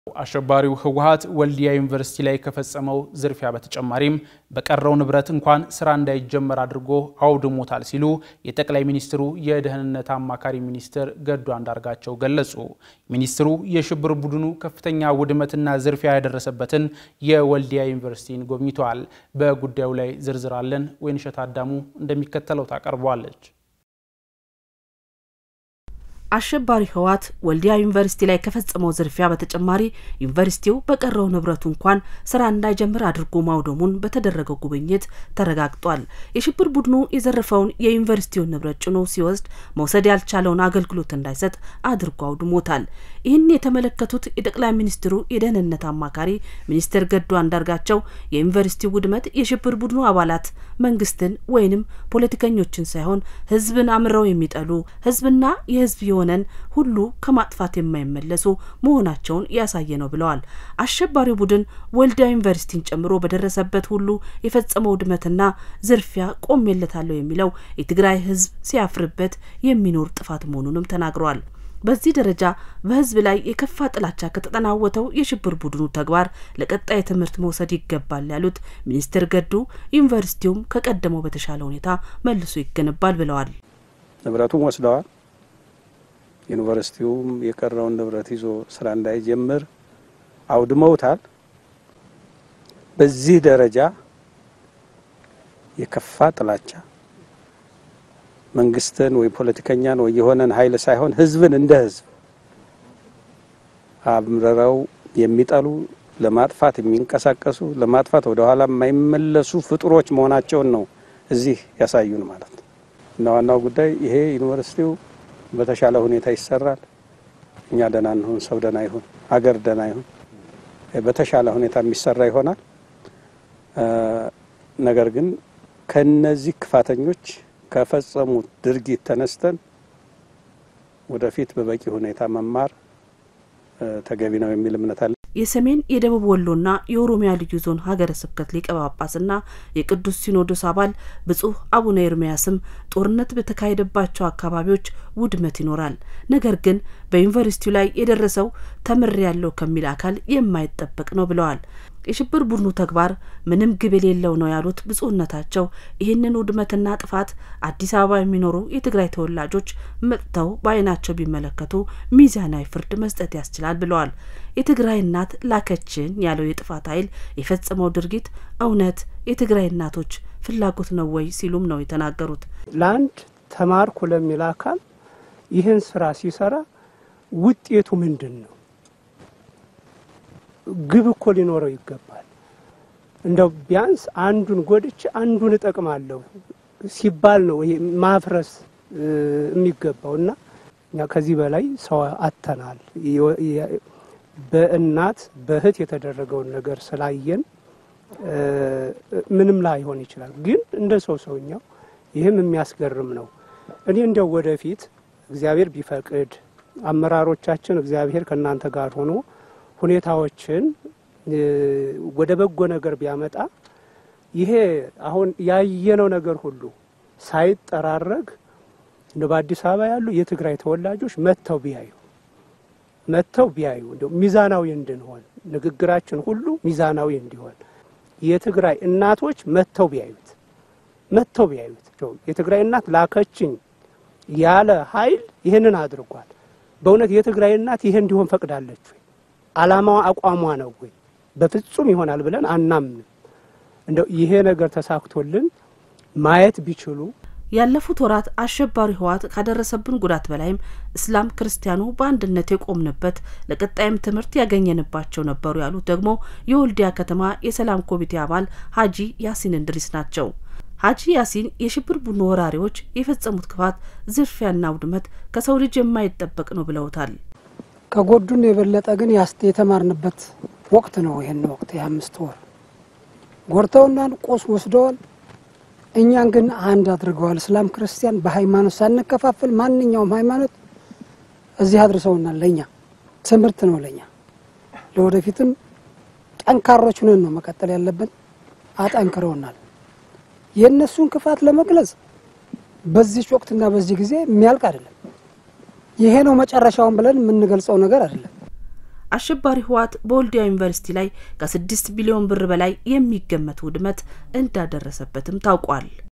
አሸባሪው ህወሓት ወልዲያ ዩኒቨርሲቲ ላይ ከፈጸመው ዝርፊያ በተጨማሪም በቀረው ንብረት እንኳን ስራ እንዳይጀመር አድርጎ አውድሞታል ሲሉ የጠቅላይ ሚኒስትሩ የደህንነት አማካሪ ሚኒስትር ገዱ አንዳርጋቸው ገለጹ። ሚኒስትሩ የሽብር ቡድኑ ከፍተኛ ውድመትና ዝርፊያ ያደረሰበትን የወልዲያ ዩኒቨርሲቲን ጎብኝተዋል። በጉዳዩ ላይ ዝርዝር አለን። ወይንሸት አዳሙ እንደሚከተለው ታቀርበዋለች። አሸባሪ ህወሓት ወልዲያ ዩኒቨርሲቲ ላይ ከፈጸመው ዝርፊያ በተጨማሪ ዩኒቨርሲቲው በቀረው ንብረቱ እንኳን ስራ እንዳይጀምር አድርጎ ማውደሙን በተደረገው ጉብኝት ተረጋግጧል። የሽብር ቡድኑ የዘረፈውን የዩኒቨርሲቲውን ንብረት ጭኖ ሲወስድ መውሰድ ያልቻለውን አገልግሎት እንዳይሰጥ አድርጎ አውድሞታል። ይህን የተመለከቱት የጠቅላይ ሚኒስትሩ የደህንነት አማካሪ ሚኒስትር ገዱ አንዳርጋቸው የዩኒቨርሲቲው ውድመት የሽብር ቡድኑ አባላት መንግስትን ወይንም ፖለቲከኞችን ሳይሆን ህዝብን አምረው የሚጠሉ ህዝብና የህዝብ የሆነን ሁሉ ከማጥፋት የማይመለሱ መሆናቸውን ያሳየ ነው ብለዋል። አሸባሪው ቡድን ወልዲያ ዩኒቨርሲቲን ጨምሮ በደረሰበት ሁሉ የፈጸመው ውድመትና ዝርፊያ ቆሜለታለሁ የሚለው የትግራይ ህዝብ ሲያፍርበት የሚኖር ጥፋት መሆኑንም ተናግረዋል። በዚህ ደረጃ በህዝብ ላይ የከፋ ጥላቻ ከተጠናወተው የሽብር ቡድኑ ተግባር ለቀጣይ ትምህርት መውሰድ ይገባል ያሉት ሚኒስትር ገዱ ዩኒቨርሲቲውም ከቀደመው በተሻለ ሁኔታ መልሶ ይገነባል ብለዋል። ንብረቱም ወስደዋል። ዩኒቨርሲቲውም የቀረውን ንብረት ይዞ ስራ እንዳይጀምር አውድመውታል። በዚህ ደረጃ የከፋ ጥላቻ መንግስትን ወይ ፖለቲከኛን ወይ የሆነን ኃይል ሳይሆን ህዝብን እንደ ህዝብ አምርረው የሚጠሉ ለማጥፋት የሚንቀሳቀሱ ለማጥፋት ወደ ኋላ የማይመለሱ ፍጡሮች መሆናቸውን ነው እዚህ ያሳዩን ማለት ነው እና ዋናው ጉዳይ ይሄ ዩኒቨርሲቲው በተሻለ ሁኔታ ይሰራል። እኛ ደህና እንሁን፣ ሰው ደህና ይሁን፣ ሀገር ደህና ይሁን፣ በተሻለ ሁኔታ የሚሰራ ይሆናል። ነገር ግን ከነዚህ ክፋተኞች ከፈጸሙት ድርጊት ተነስተን ወደፊት በበቂ ሁኔታ መማር ተገቢ ነው የሚል እምነት አለ። የሰሜን የደቡብ ወሎና የኦሮሚያ ልዩ ዞን ሀገረ ስብከት ሊቀ ጳጳስና የቅዱስ ሲኖዶስ አባል ብጹህ አቡነ ኤርምያስም ጦርነት በተካሄደባቸው አካባቢዎች ውድመት ይኖራል፣ ነገር ግን በዩኒቨርሲቲው ላይ የደረሰው ተምር ያለው ከሚል አካል የማይጠበቅ ነው ብለዋል። የሽብር ቡድኑ ተግባር ምንም ግብ የሌለው ነው ያሉት ብፁዕነታቸው ይህንን ውድመትና ጥፋት አዲስ አበባ የሚኖሩ የትግራይ ተወላጆች መጥተው በዓይናቸው ቢመለከቱ ሚዛናዊ ፍርድ መስጠት ያስችላል ብለዋል። የትግራይ እናት ላከችን ያለው የጥፋት ኃይል የፈጸመው ድርጊት እውነት የትግራይ እናቶች ፍላጎት ነው ወይ ሲሉም ነው የተናገሩት። ለአንድ ተማርኩ ለሚል አካል ይህን ስራ ሲሰራ ውጤቱ ምንድን ነው? ግብ እኮ ሊኖረው ይገባል። እንደው ቢያንስ አንዱን ጎድቼ አንዱን እጠቅማለሁ ሲባል ነው ይሄ ማፍረስ የሚገባው እና እኛ ከዚህ በላይ ሰው አተናል። በእናት በእህት የተደረገውን ነገር ስላየን ምንም ላይሆን ይችላል። ግን እንደ ሰው ሰውኛው ይህም የሚያስገርም ነው። እኔ እንደው ወደፊት እግዚአብሔር ቢፈቅድ አመራሮቻችን እግዚአብሔር ከእናንተ ጋር ሆኖ ሁኔታዎችን ወደ በጎ ነገር ቢያመጣ ይሄ አሁን ያየነው ነገር ሁሉ ሳይጠራረግ እንደ በአዲስ አበባ ያሉ የትግራይ ተወላጆች መጥተው ቢያዩ መጥተው ቢያዩ እንደ ሚዛናዊ እንድንሆን ንግግራችን ሁሉ ሚዛናዊ እንዲሆን የትግራይ እናቶች መጥተው ቢያዩት መጥተው ቢያዩት የትግራይ እናት ላከችኝ ያለ ኃይል ይህንን አድርጓል። በእውነት የትግራይ እናት ይሄ እንዲሆን ፈቅዳለች ወይ? አላማዋ አቋሟ ነው ወይ? በፍጹም ይሆናል ብለን አናምንም። እንደው ይሄ ነገር ተሳክቶልን ማየት ቢችሉ ያለፉት ወራት አሸባሪ ህወሓት ካደረሰብን ጉዳት በላይም እስላም ክርስቲያኑ በአንድነት የቆምንበት ለቀጣይም ትምህርት ያገኘንባቸው ነበሩ ያሉት ደግሞ የወልዲያ ከተማ የሰላም ኮሚቴ አባል ሀጂ ያሲን እንድሪስ ናቸው። ሀጂ ያሲን የሽብር ቡድኑ ወራሪዎች የፈጸሙት ክፋት፣ ዝርፊያና ውድመት ከሰው ልጅ የማይጠበቅ ነው ብለውታል። ከጎዱን የበለጠ ግን ያስ የተማርንበት ወቅት ነው። ይህን ወቅት የአምስት ወር ጎርተውናን ቁስ ወስደዋል። እኛን ግን አንድ አድርገዋል። እስላም ክርስቲያን በሃይማኖት ሳንከፋፍል ማንኛውም ሃይማኖት እዚህ አድርሰውናል። ለእኛ ትምህርት ነው። ለእኛ ለወደፊትም ጠንካሮች ሁነን ነው መቀጠል ያለብን። አጠንክረውናል። የእነሱን ክፋት ለመግለጽ በዚች ወቅትና በዚህ ጊዜ የሚያልቅ አይደለም። ይሄ ነው መጨረሻውን ብለን የምንገልጸው ነገር አይደለም። አሸባሪ ህወሓት በወልዲያ ዩኒቨርሲቲ ላይ ከስድስት ቢሊዮን ብር በላይ የሚገመት ውድመት እንዳደረሰበትም ታውቋል።